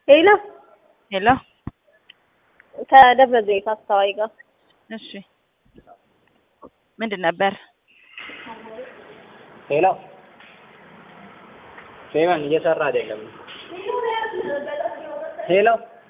ሄሎ ሄሎ ከደብረ ዘይት አስተዋይ ጋር እሺ ምንድን ነበር? ሄሎ ፌመን እየሰራ አይደለም። ሄሎ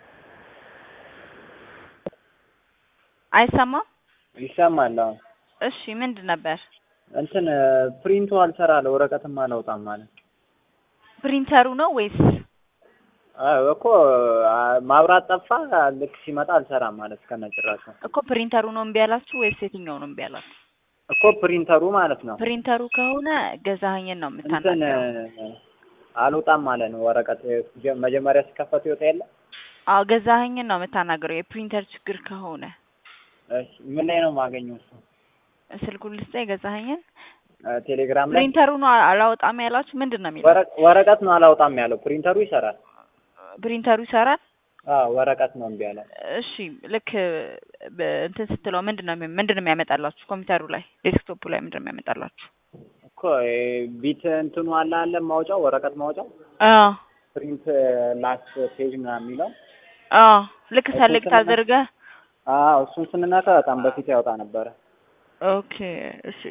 አይሰማም? ይሰማል። አሁን እሺ ምንድን ነበር? እንትን ፕሪንቱ አልሰራ አለ፣ ወረቀትም አላውጣም ማለት ፕሪንተሩ ነው ወይስ? አዎ እኮ ማብራት ጠፋ። ልክ ሲመጣ አልሰራም ማለት ከነጭራሹ እኮ ፕሪንተሩ ነው እምቢ ያላችሁ ወይስ የትኛው ነው እምቢ ያላችሁ? እኮ ፕሪንተሩ ማለት ነው። ፕሪንተሩ ከሆነ ገዛኸኝን ነው እንትን የምታናገረው። አልወጣም ማለት ነው። ወረቀት መጀመሪያ ሲከፈት ይወጣ የለ አዎ ገዛኸኝን ነው የምታናገረው የፕሪንተር ችግር ከሆነ። እሺ፣ ምን ላይ ነው የማገኘው? እሱ ስልኩን ልስጠኝ የገዛኸኝን። ቴሌግራም ላይ ፕሪንተሩ ነው አላወጣም ያላችሁ ምንድን ነው የሚለው? ወረ- ወረቀት ነው አላውጣም ያለው። ፕሪንተሩ ይሰራል። ፕሪንተሩ ይሰራል። አዎ ወረቀት ነው እምቢ ያለው። እሺ ልክ በ- እንትን ስትለው ምንድን ነው የሚ- ምንድን ነው የሚያመጣላችሁ? ኮምፒውተሩ ላይ ዴስክቶፑ ላይ ምንድን ነው የሚያመጣላችሁ? እኮ ቢት እንትኑ አለ አለ ማውጫው ወረቀት ማውጫው አዎ ፕሪንት ላስት ፔጅ ምናምን የሚለው አዎ ልክ እሱን ሰሌክት ስንነካ- አድርገህ አዎ እሱን ስንነካ በጣም በፊት ያወጣ ነበረ። ኦኬ እሺ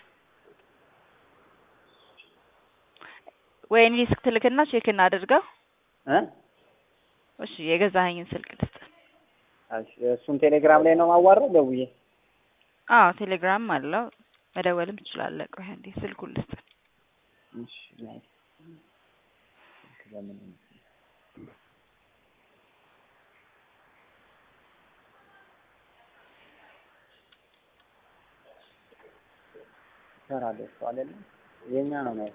ወይ እኔ ስልክ ትልክና ቼክ እናድርገው። እ እሺ የገዛኸኝን ስልክ ልስጥ። እሺ፣ እሱን ቴሌግራም ላይ ነው ማዋራው ደውዬ። አዎ ቴሌግራም አለው መደወልም ትችላለህ። ቆይ አንዴ ስልኩን ልስጥ። እሺ ናይ ለምን ይሰራል እሱ አይደለም የኛ ነው ነው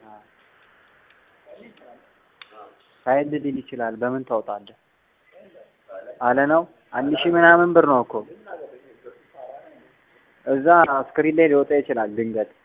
ሳይድ ሊል ይችላል። በምን ታውጣለህ አለ ነው። አንድ ሺህ ምናምን ብር ነው እኮ እዛ ስክሪን ላይ ሊወጣ ይችላል ድንገት